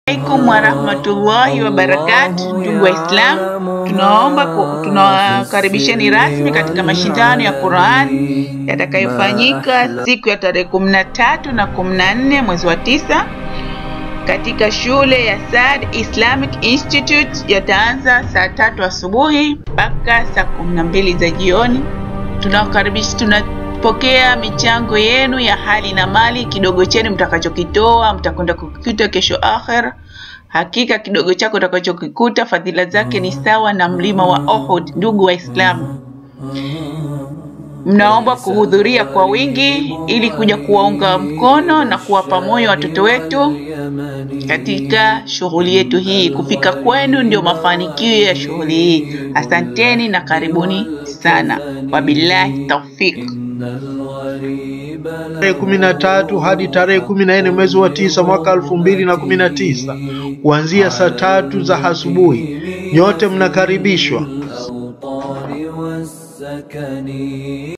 alaikum warahmatullahi wabarakatu. Ndugu Waislamu, tunaomba ku- tunawakaribisheni rasmi katika mashindano ya Qur'an yatakayofanyika siku ya tarehe kumi na tatu na kumi na nne mwezi wa tisa katika shule ya Sad Islamic Institute. Yataanza saa tatu asubuhi mpaka saa kumi na mbili za jioni. Tunawakaribisha, tunapokea michango yenu ya hali na mali. Kidogo chenu mtakachokitoa mtakwenda kukikuta kesho akhera. Hakika kidogo chako utakachokikuta fadhila zake ni sawa na mlima wa Uhud. Ndugu Waislamu, mnaomba kuhudhuria kwa wingi ili kuja kuwaunga mkono na kuwapa moyo watoto wetu katika shughuli yetu hii. Kufika kwenu ndio mafanikio ya shughuli hii. Asanteni na karibuni sana. Wabillahi taufiq. tarehe kumi na tatu hadi tarehe kumi na nne mwezi wa tisa mwaka elfu mbili na kumi na tisa kuanzia saa tatu za asubuhi. Nyote mnakaribishwa.